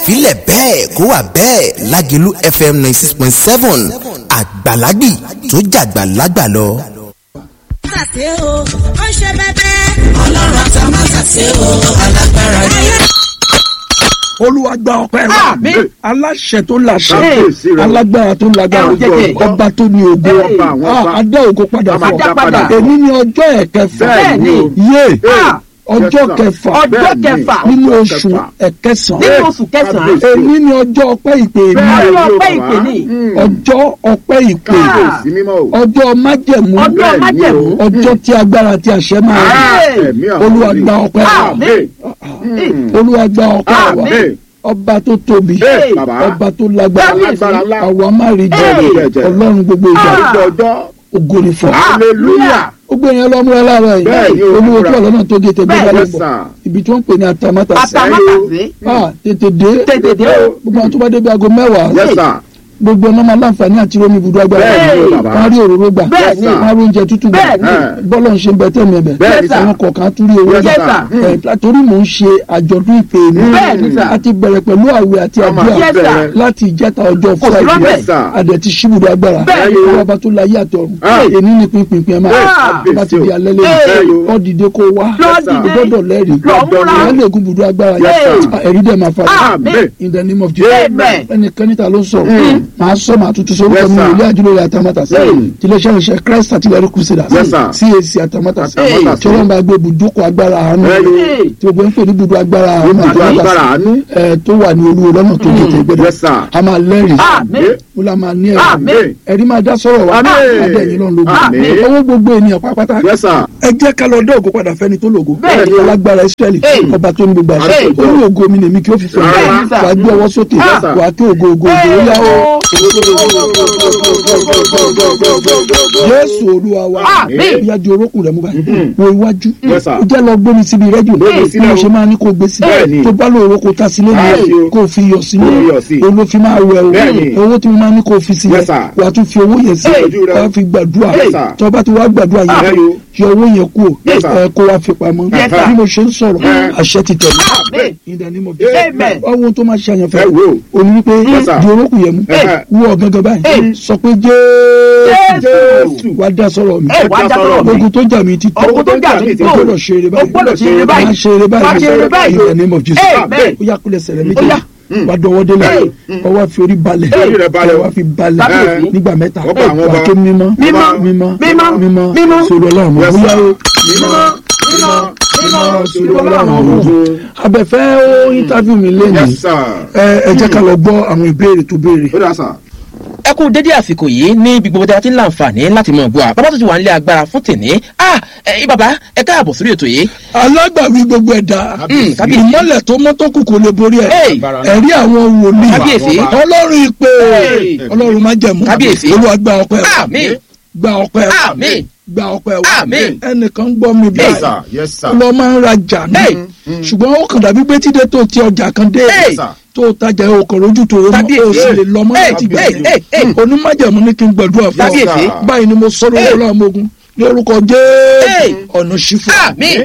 filẹ̀ bẹ́ẹ̀ kó wà bẹ́ẹ̀ lágẹ̀lú fm ninety six point seven àgbàlagbì tó jàgbà lágbà lọ. ṣàṣe o ó ṣe bẹ́bẹ́. ọlọ́run àti àmàṣàṣe o alágbára ni. olúwa gba ọpẹ́ wa Àmín. aláṣẹ tó láṣẹ Kábíyèsí rẹ. alágbára tó lágbára Ẹ ò jẹ́jẹ́. ọba tó ní ògo Ọba àwọn ọba. Ah, adá ògo padà A máa fún dá padà. èmi ní ọjọ́ ẹ̀kẹfà Bẹ́ẹ̀ni. yé Ah, ọjọ́ yes, sir. kẹfà ọjọ́ Bẹ́ẹ̀ni. kẹfà nínú ọjọ́ oṣù kẹfà. ẹ̀kẹsàn nínú oṣù kẹsàn-án èmi ní ọjọ́ ọpẹ́ ìpè mi Bẹ́ẹ̀ni ọjọ́ o, ọpẹ́ bàbá. ìpè ní. Mm. ọjọ́ ọpẹ́ ìpè Ah. Kábíyèsí mímọ́ o. ọjọ́ májẹ̀mú ọjọ́ Bẹ́ẹ̀ni májẹ̀mú o. ọjọ́ tí agbára tí àṣẹ máa rí Ah, Hey. ẹ̀mí àwọn olúwa wòlíì. gba ọpẹ́ wa Àmín. olúwa gba ọpẹ́ wa Àmín. ọba tó tóbi Hey, bàbá. ọba tó lágbára Alágbára ńlá. àwa má rí jẹ Hey. ọlọ́run gbogbo ìjà Ah. Ọjọ́ ọjọ́. ògo ni fún ọ. Hallelujah. gbogbo yẹn lọ múra láàárọ̀ Bẹ́ẹ̀ni yìí o, olúwo múra. tí ọlọ́nà tó gé tẹgbẹ́ Bẹ́ẹ̀ni. bá lè Yes, bọ̀ sir. ibi tí wọ́n ń pè ní atamátà sí àtàmátàsé ah tètè dé tètè dé o. gbogbo àwọn tó bá débi aago mẹ́wàá Yes, sir. gbogbo ọ̀nà máa láǹfààní àti romi ibùdó agbára Bẹ́ẹ̀ni o, bàbá. wọ́n á rí òróró gbà Bẹ́ẹ̀ni. wọ́n á rí oúnjẹ tútù gbà Bẹ́ẹ̀ni. bọ́lọ̀ ń ṣe ń bẹ tẹ̀mí ẹ̀bẹ̀ Bẹ́ẹ̀ni, sir. àwọn kọ̀ọ̀kan tún rí owó Yes, gbà Yes, sir. ẹ̀ látòrí mò ń ṣe àjọ̀dún ìpè mi Bẹ́ẹ̀ni, sir. a ti bẹ̀rẹ̀ pẹ̀lú àwẹ̀ àti Ọmọ àdúrà Yes, sir. bẹ̀rẹ̀. láti ìjẹta ọjọ́ Kò sí friday rọ́bẹ̀. Yes, sir. adẹ̀ ti ṣíbùdó agbára Bẹ́ẹ̀ni. ọwọ́ ọba tó láyé àtọ̀run Ah. èní ní pínpín ẹ̀ máa Ah. tó bá ti di alẹ́ Hey. lẹ́yìn ọ́ dìde kó wá Lọ o dìde. gbọ́dọ̀ lẹ́rìí Lọ múra. ìyá lè gun ibùdó agbára Yes, yẹn sir. ẹ̀rí dẹ̀ máa fara Àmín. in the name of Jesus Amen. ẹnìkan níta ló sọ màá sọ màá tuntun sọ Yes, orúkọ mi sir. ìlú àjùlọ rẹ àtàmátà sí Mm. tiléeṣẹ́ ìṣẹ́ Christ artillery crusaders Yes, sir. CAC àtàmátà sí Àtàmátàsé. tí wọ́n bá gbé ibùdókọ̀ agbára àánú Bẹ́ẹ̀ni. tí gbogbo ń pè ní ibùdó agbára àánú Ibùdó agbára àtàmátà àánú. sí ẹ tó wà ní olúwo lọ́nà tó gé tẹ̀gbẹ́dẹ́ Yes, sir. a máa lẹ́rìí Àmín. ó la máa ní ẹ̀rí Àmín. ẹ̀rí máa dá sọ̀rọ̀ wa Àmín. adé ẹ̀yìn lọ́n lógo Àmín. owó gbogbo ènìyàn pápátá Yes, sir. ẹ jẹ́ ká lọ dé ògo padà fẹ́ni tó lògo Bẹ́ẹ̀ni. alágbára Ísírẹ́lì Hey. ọba tó ní gbogbo àṣẹ Hey. ó ní ògo mi nèmi kí ó fi fẹ́ Bẹ́ẹ̀ni, sir. wàá gbé ọwọ́ sókè Yes, sir. wàá kí ògo ògo ògo ó yá o Jésù Olúwa wa Àmín. ìyá di orókùn rẹ mú báyìí wo iwájú Yes, sir. ó jẹ́ lọ gbómi síbi rẹ́díò Gbómi bí sílẹ̀ mo o. ṣe máa ní kó gbé sí Bẹ́ẹ̀ni. tó bá lò orókò tá sí lẹ́nu Bẹ́ẹ̀ni o. kó o fi yọ̀ sínú Kó o yọ̀ sí. olófin máa wẹ̀ o Bẹ́ẹ̀ni. owó tí mo máa ní kó o fi sí Yes, yẹn sir. wàá tún fi owó yẹn sí Ojú rẹ o. wàá fi gbàdúrà Yes, sir. tó bá ti wá gbàdúrà Ah, yẹn bẹ́ẹ̀ni o. yọ owó yẹn kú Yes, sir. ẹ kó wá fi pamọ́ Yes, sir. bí mo ṣe ń sọ̀rọ̀ Eh. àṣẹ ti tẹ̀lé Àmín. in the name of Amen. ọwọ́ tó máa ṣe àyànfẹ́ Ẹ wò ó. òní wípé Yes, sir. di orókùn yẹn mú Eh. wú ọ̀gángan báyìí sọ pé Jésù Jésù. wá dá sọ̀rọ̀ mi ẹ wá já sọ̀rọ̀ mi. ogun tó jà mí ti tó Ogun tó jà mí ti o tó. gbọ́dọ̀ ṣe eré O báyìí gbọ́dọ̀ ṣe eré báyìí. máa ṣe eré báyìí Máa ṣe eré báyìí. in the name of Jesus Amen. ó yá kúlẹ̀ sẹ̀rẹ̀ Ó méjì yá. wá dọwọ́ délẹ̀ Hey. ọwọ́ fi orí balẹ̀ Orí rẹ̀ balẹ̀ o. wá fi balẹ̀ Kábíyèsí. nígbà mẹ́ta Ọba àwọn wà ọba. ké mímọ́ Mímọ́. mímọ́ Mímọ́. mímọ́ Mímọ́. sọ̀rọ̀ ọlọ́run Yes, bóyá sir. o Mímọ́. Mímọ́. Mímọ́. sọ̀rọ̀ ọlọ́run abẹ́fẹ́ ó interview mi lẹ́nu Yes, sir. ẹ ẹ jẹ́ ká lọ gbọ́ àwọn ìbéèrè tó béèrè. Ó dà sà. ẹ kú dédé àsìkò yìí ní ibi gbogbo tí a ti ń láǹfààní láti mọ̀ bọ́ a bàbá tó ti wà nílé agbára fún tèmi ah ẹ bàbá ẹ káàbọ̀ sórí ètò yìí alágbàwí gbogbo ẹ̀dá Mm, kábíyèsí. ìmọ́lẹ̀ tó mọ́ tó kù kò lè borí ẹ̀ Hey. ẹ̀rí àwọn wòlíì Kábíyèsí. ọlọ́run ìpè Hey. ọlọ́run má jẹ̀mú Kábíyèsí. olúwa gba ọpẹ́ wa àmín gba ọpẹ́ wa Àmín. gba ọpẹ́ wa Àmín. ẹnìkan gbọ́ mi Yes, báyìí sir. Yes, sir. lọ máa ń rajà ní Hey. ṣùgbọ́n ó kàn dàbí pé tíde tó ti ọjà kan dé Hey. sir. tó tajà ọkọ̀ lójú tó o mọ̀ Kábíyèsí. o sì lè lọ mọ́ Hey. láti Hey. Hey. Hey. bẹ̀rẹ̀ onímájẹ̀mú ní kí n gbàdúrà fún Kábíyèsí. ọ báyìí ni mo sọ lórí Hey. ọlọ́run ọmọogun ní orúkọ Hey. jésù ọ̀nà ṣí fún ọ àmín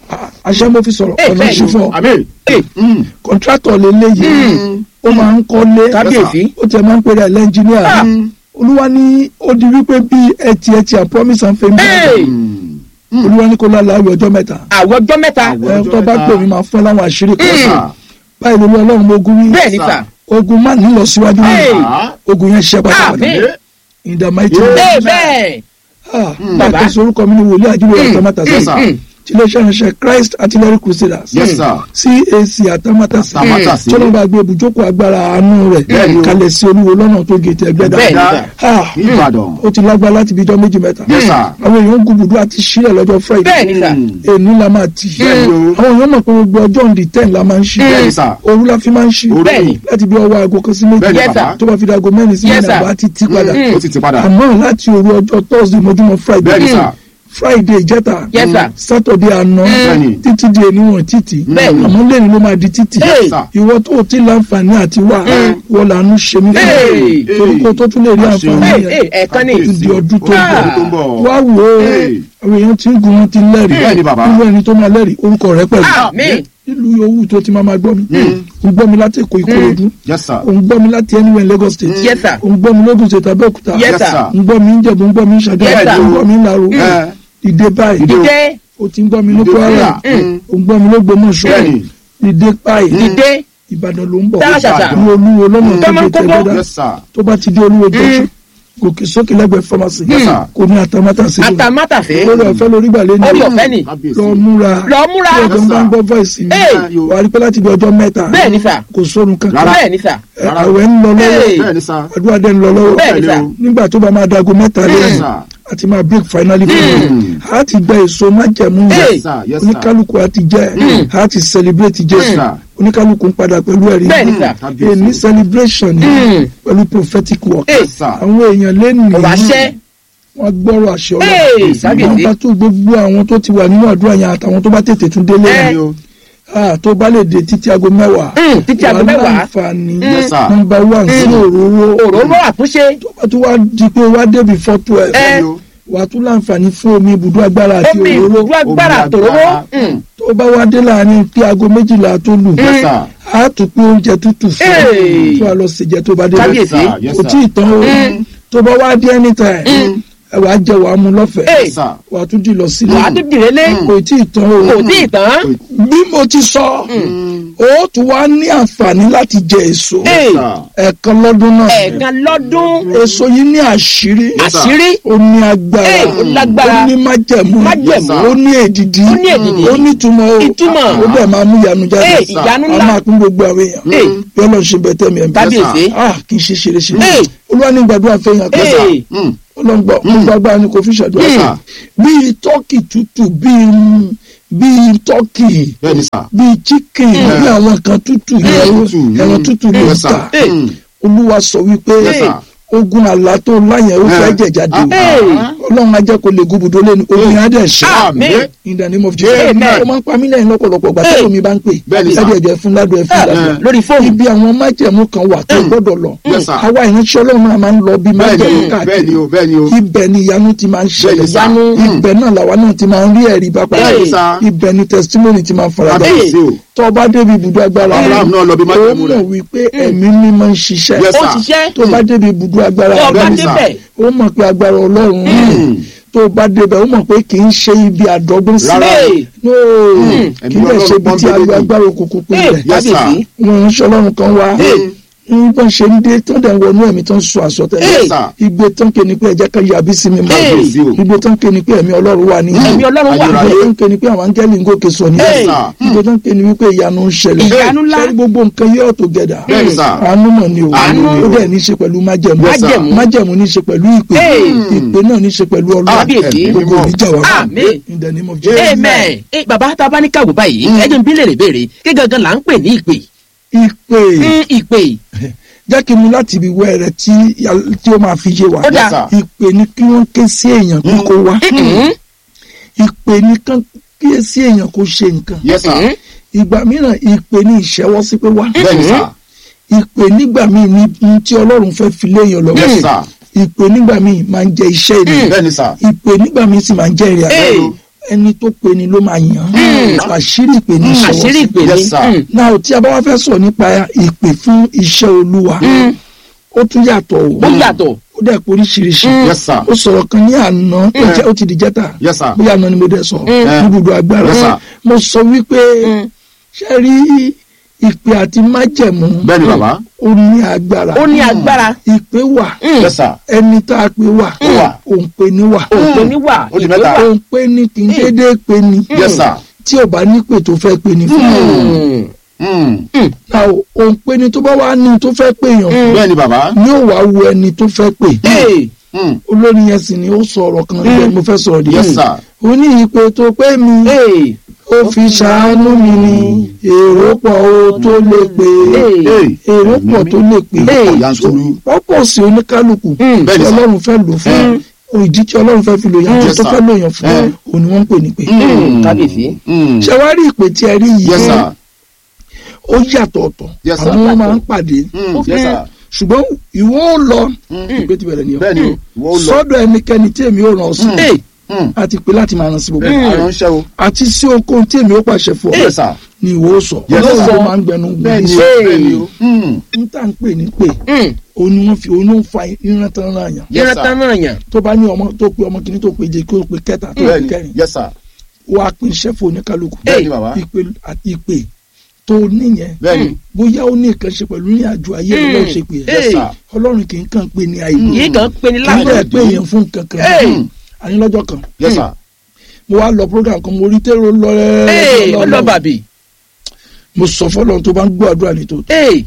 àṣẹ mo fi sọ̀rọ̀ Hey, ọ̀nà hey. ṣí fún ọ Àmín. Mm. kọ̀ntrátọ̀ lélẹ́yìí ó máa ń kọ́lé kábíyèsí ó tẹ̀ máa ń pèrè ẹlẹ́njìníà olúwa ní ó di wípé bí ẹtì ẹtì and promise and fame Hey. olúwa ní kó lálẹ́ àwẹ̀ ọjọ́ mẹ́ta àwọn ọjọ́ mẹ́ta ẹ tó bá pè mí máa fún ẹ láwọn àṣírí kan Mm. sà báyìí lórí ọlọ́run mo ogun wí bẹ́ẹ̀ ni sà ogun má ní lọ síwájú Hey. nínú ogun yẹn ṣe pátápátá àmín in the mighty name bẹ́ẹ̀ of bẹ́ẹ̀ ah Bàbá. bàtà sorúkọ mi ní wòlíì àjùlọ àtàmátà Yes, sí sir. tiléeṣẹ́ ìránṣẹ́ Christ artillery crusaders Yes, sir. CAC àtàmátà sí Àtàmátàsí. tọ́lọ́ bá gbé ibùjókòó agbára àánú rẹ̀ Bẹ́ẹ̀ni o. kalẹ̀ sí olúwo lọ́nà tó gé tẹ̀ gbẹ́dá Bẹ́ẹ̀ni, sir. Ah, Ìbàdàn. ó ti lágbá láti bí ijọ́ méjì mẹ́ta Yes, sir. àwọn èèyàn ń gùbùdú àti sílẹ̀ lọ́jọ́ Friday bẹ́ẹ̀ ni sà èní la máa tì Bẹ́ẹ̀ni o. àwọn èèyàn mọ̀ pé gbogbo ọjọ́ on the ten la máa ń ṣí Bẹ́ẹ̀ni, sir. òru la fi máa ń ṣí Òru. Bẹ́ẹ̀ni. láti bí ọwọ́ aago kan sí méjì Bẹ́ẹ̀ni, Yes, sir. bàbá. tó bá fi dago mẹ́rin sí Yes, mẹ́rin sir. àbá ti tí padà Ó ti ti padà. àmọ́ láti òru ọjọ́ Thursday mọ́júmọ́ Friday Bẹ́ẹ̀ni, sir. Friday ìjẹta Yes, sir. Saturday àná Bẹ́ẹ̀ni. títí di ènìwọ̀n títì Bẹ́ẹ̀ni. àmọ́ lẹ́yìn ló máa di títì Hey. sir. ìwọ tó o ti láǹfààní àti wà wọ́n làánú ṣe mí Hey. fún torúkọ tó tún lè rí Hey. àǹfààní Hey, yẹn hey, ẹ̀ẹ̀kan ní ó tún di ọdún tó ń Ah. bọ̀ tó ń bọ̀. wá wò ó Hey. àwọn èèyàn tí ń gun wọn ti lẹ́rìí Bẹ́ẹ̀ni, bàbá. irú ẹni tó máa lẹ́rìí orúkọ rẹ pẹ̀lú àmín nílùú yòówù tó ti máa ma gbọ́ mi òun gbọ́ mi láti èkó ìkòròdú yes sir òun gbọ́ mi láti anywhere in Lagos state Yes, sir. òun gbọ́ mi lógùn state Abẹ́òkúta Yes, yes sir. sir òun gbọ́ mi ń jẹ̀bú òun gbọ́ mi ń ṣàdé Yes, sir. òun gbọ́ mi ń laro Eh, ìdè báyìí dìde o ti ń gbọ́ mi ní Ìdè Kwara Kwara. òun gbọ́ mi lógbómọ̀ṣọ́ Bẹ́ẹ̀ni. ìdè báyìí dìde Ìbàdàn ló ń bọ̀ Dára ṣàṣà. ní olúwo lọ́nà tó Tọ́mọ gbé kókó. tẹ̀gbẹ́dá yes sir tó bá ti dé olúwo junction gòkè sókè lẹ́gbẹ̀ẹ́ pharmacy Yes, sir. kò ní àtàmátà sí i àtàmátàfẹ́ lórí ọ̀fẹ́ lórí gbàlẹ́ ní orí ọ̀fẹ́ ni kábíyèsí lọ múra lọ múra tí ọ̀gá ń bá ń gbọ́ voice mi Hey. wà á rí pé láti bí ọjọ́ mẹ́ta bẹ́ẹ̀ ni sà kò sórun kankan Rárá. bẹ́ẹ̀ ni sà Ẹ, àwẹ̀ ń lọ lọ́wọ́ Hey. bẹ́ẹ̀ ni sir àdúrà dẹ́ ń lọ lọ́wọ́ bẹ́ẹ̀ ni sà nígbà tó bá máa dago mẹ́ta yes lẹ́yìn sir àti máa break finally fún mi a ti gba èso májẹ̀mú Hey. yes sir yes sir oníkálukú a ti jẹ́ a ti celebrate yes Jésù sir oníkálukú ń padà pẹ̀lú ẹ̀rí bẹ́ẹ̀ ni sà kábíyèsí èmi celebration ni Mm. pẹ̀lú prophetic work Hey. yes sir àwọn èèyàn lẹ́nu ọ̀rọ̀ àṣẹ wọn gbọ́rọ̀ àṣẹ Hey, ọlọ́run kábíyèsí. wọn bá tó gbogbo àwọn tó ti wà nínú àdúrà yẹn àtàwọn tó bá tètè tún délé Eh. yẹn ah, tó bá lè dé títí aago mẹ́wàá Mm, títí aago wà mẹ́wàá. láǹfààní Yes, sir. nọ́mbà one sí òróró òróró àtúnṣe tó bá tún wá di pé wá dé before twelve Eh. wà á tún láǹfààní fún omi ibùdó agbára àti omi òróró ìbùdó agbára Omi àtòróró agbára. Mm. tó bá wá dé láàrin pé aago méjìlá tó lù yes sir á tún pé oúnjẹ tútù fún Hey. tó wà lọ sèjẹ tó bá dé Kábíyèsí. yes sir yes kò tí sir ì tán o tó bá wá dé anytime ẹ wàá jẹ wàá mu lọ́fẹ̀ẹ́ Hey. yes sir wàá tún di lọ sílé wàá dídì rélé kò tí ì tán o kò tí ì tán bí mo ti sọ o tún wá ní àǹfààní láti jẹ èso Hey. sir ẹ̀ẹ̀kan lọ́dún náà ẹ̀ẹ̀kan lọ́dún èso yìí ní àṣírí Yes, sir. àṣírí ó ní agbára Hey, ó lágbára. ó ní májẹ̀mú Májẹ̀mú. ó ní èdìdí Ó ní èdìdí. ó ní ìtumọ̀ o Ìtumọ̀. ó dẹ̀ máa mú ìyanu jáde Hey, ìyanu a ńlá. máa pín gbogbo àwọn èèyàn Hey. bí ọlọ́run ṣe bẹ̀ tẹ́mi ẹ̀mí kábíyèsí ah kì í ṣe ṣeré ṣeré Hey. olúwa ní gbàdúrà fẹ́yàn kan sá Hey. Mm. ọlọ́ngbọ́ gbogbo agbára ni kò fi ṣàdúrà Yes, sá sir. bíi tọ́kì tútù bíi bíi tọ́kì bẹ́ẹ̀ ni sir bíi chicken bí àwọn kan tútù ẹran tútù, ẹran mm. tútù ló Yes, sir. ta Hey. Mm. olúwa sọ wípé Yes, sir. ogun àlá tó láyẹn ó fẹ́ Eh. jẹ̀ jáde Ah, Hey. ọlọ́run á jẹ́ kó lè gúbùdó lẹ́nu ogun yẹn á dẹ̀ ṣe Àmín. in the name of Jesus Amen. ó máa ń pa mí lẹ́yìn lọ́pọ̀lọpọ̀ gbà Hey. tẹ́lẹ̀ mi bá ń pè Bẹ́ẹ̀ ni, sir. ẹ̀dẹ̀ ẹ̀jẹ̀ fún ládùn ẹ̀ fún Ah, ládùn lórí fóònù ibi àwọn májẹ̀mú kan wà tó gbọ́dọ̀ lọ Yes, sir. àwa ìránṣẹ́ ọlọ́run náà máa ń lọ bí bẹ́ẹ̀ májẹ̀mú ni o bẹ́ẹ̀ ni káàkiri o bẹ́ẹ̀ ni o ibẹ̀ ni ìyanu ti máa ń ṣẹlẹ̀ Bẹ́ẹ̀ ni, sir. ìyanu ibẹ̀ náà làwa náà ti máa ń rí ẹ̀rí bá padà Bẹ́ẹ̀ ni, sir. ibẹ̀ ni testimony ti máa ń fara dà kábíyèsí o tó o bá débi ibùdó agbára Abraham náà lọ bí ó májẹ̀mú rẹ̀. mọ̀ wípé ẹ̀mí mímọ́ ń ṣiṣẹ́ Yes, ó sir. ṣiṣẹ́ tó o bá débi ibùdó agbára tó o bá Bẹ́ẹ̀ ni, sir. débẹ̀ ó mọ̀ pé agbára ọlọ́run tó o bá débẹ̀ ó mọ̀ pé kì í ṣe ibi àdọ́gbọ́n sí Rárá. Hey. no kì í dẹ̀ ṣe ibi tí Ẹ̀mí Ọlọ́run agbára òkùnkùn pín Hey, rẹ̀ Yes, sir. kábíyèsí wọn ń ṣe ọlọ́run kan wá ní bọ́n ṣe ń dé tó dẹ̀ ń wọnú ẹ̀mí tó ń sọ àsọtẹ́lẹ̀ Yes, sir. igbe tán ké ni pé ẹ̀jẹ̀ kan yàbí sí mi mọ́ Kábíyèsí o. igbe tán ké ni pé ẹ̀mí ọlọ́run wà ní ẹ̀mí ọlọ́run wà Ayérayé. igbe tán ké ni pé àwọn áńgẹ́lì ń gòkè sọ ní Hey. igbe tán ké ni wípé ìyanu ń ṣẹlẹ̀ Ìyanu ńlá. Ṣé gbogbo nǹkan yóò tó gẹ̀dà Bẹ́ẹ̀ ni, sir. àánú mọ̀ ni o Àánú ni ó o. dẹ̀ ní í ṣe pẹ̀lú májẹ̀mú Yes, sir. Májẹ̀mú. májẹ̀mú ní í ṣe pẹ̀lú ìpè Hey. ìpè náà ní í ṣe pẹ̀lú ọlọ́run Kábíyèsí. gbogbo ìjà wa Àmín. in the name of Jesus. amen ẹ bàbá tá a bá ní káwọ báyìí ẹ jẹ́ n bí lèrè béèrè kí gangan là ń pè ní ìpè ìpè Mm, ìpè jẹ́ kí n mú láti ibi wẹ́rẹ́ tí yà- tí ó máa fi yé wa Ó dáa. sir. ìpè ni kí wọ́n ké sí èèyàn kó kó wá Mm, ìpè ni kán ké sí èèyàn kó ṣe nǹkan yes sir mm, ìgbà mìíràn ìpè ni ìṣẹ́wọ́ sí pé wá bẹ́ẹ̀ ni sir ìpè nígbà míì ni ní tí ọlọ́run fẹ́ fi léèyàn lọ́wọ́ yes sir ìpè nígbà míì máa ń jẹ iṣẹ́ ènìyàn bẹ́ẹ̀ ni sir ìpè nígbà míì sì máa ń jẹ ìrìn Hey. àjò ẹni tó pe ni ló máa yàn án àṣírí ìpè ní mm, ìṣẹ́wọ́ àṣírí sí ìpè ní Yes, sir. Mm, náà tí a bá wá fẹ́ sọ̀rọ̀ nípa ìpè fún iṣẹ́ olúwa ó tún yàtọ̀ o ó yàtọ̀ ó dẹ̀ pé oríṣiríṣi yes sir ó sọ̀rọ̀ kan ní àná ó jẹ́ ó ti di jẹ́ta yes sir bóyá àná ni mo dẹ̀ sọ Mm. níbùdó agbára Yes, sir. mo sọ wípé ṣe rí ìpè àti májẹ̀mú bẹ́ẹ̀ ni bàbá ó ní agbára ó ní agbára ìpè wà yes sir ẹni tá a pè wà wà. òun pè ní wà òǹpẹ níwà Ó di ìpè mẹ́ta. wà òun pè ní kì í déédéé pè ní yes sir tí ò bá nípè tó fẹ́ pè ní fún Mm, Mm. náà òun pè ní tó bá wà ní tó fẹ́ pè yàn fún bẹ́ẹ̀ ni bàbá ni ó wàá wo ẹni tó fẹ́ pè hey, Mm. olórin yẹn sì ni ó sọ ọ̀rọ̀ kan níbẹ̀ mo fẹ́ sọ̀rọ̀ díẹ̀ yes sir ó ní ìpè tó pé mi hey, ó fi ṣàánú mi ní èrò pọ̀ ó tó lè pè hey, Hey. èrò pọ̀ tó lè pè Ọ̀pọ̀ yanturu. pọ́pọ̀ sí oníkálukú Mm. tí Bẹ́ẹ̀ni sà. ọlọ́run fẹ́ lò fún ìdí tí ọlọ́run fẹ́ fi lò yàn Yes, tó sir. fẹ́ lò yàn fún Eh. òun ni wọ́n ń pè ní pé Mm, kábíyèsí Mm. ṣé wàá rí ìpè tí ẹ rí yìí yes sir ó yàtọ̀ ọ̀tọ̀ Yes, sir. àwọn wọn máa ń pàdé Mm. yes sir ṣùgbọ́n ìwọ ó lọ ìgbé ti bẹ̀rẹ̀ nìyẹn bẹ́ẹ̀ ni o ìwọ ó lọ sọ́dọ̀ ẹnikẹ́ni tí èmi ò ràn ọ́ sí hey, Hmm. a ti pè láti máa ràn sí gbogbo bẹ́ẹ̀ni aránṣẹ́ o. àti sí okòó tí èmi ó pàṣẹ fún ọ yes sir. ni ìwọ ó sọ Yes, ọlọ́run sir. ló máa ń gbẹnu bẹ́ẹ̀ni gbèsè o bẹ́ẹ̀ni o. Hmm. n tá n pè ní pè Mm. òun ni wọ́n fi òun ló ń fa ìran tán náà yàn Yes, yẹra sir. tán náà yàn. tó bá ní ọmọ tó pe ọmọ kìíní tó pe jẹ kí ó pe kẹta tó pe bẹ́ẹ̀ni kẹrin yes sir. wọ́n á pín iṣẹ́ fún oníkálukú bẹ́ẹ̀ni bàbá. ìpè àti ìpè tó níyẹn bẹ́ẹ̀ni bóyá ó ní nǹkan ṣe pẹ̀lú ní àjò ayé Mm. ọlọ́run ṣe pè é yes sir. ọlọ́run kì í kàn pé ní àìlú yìí kàn pé ní kí láti. ló pé yẹn fún kankan Hey. àní lọ́jọ́ kan yes sir. mo wá lọ program kan mo rí tẹ́rọ lọ ee rẹ́ ọlọ́bàbí. mo sọ fọlọ́run tó bá ń gbọ́ àdúrà ní tòótọ́ ee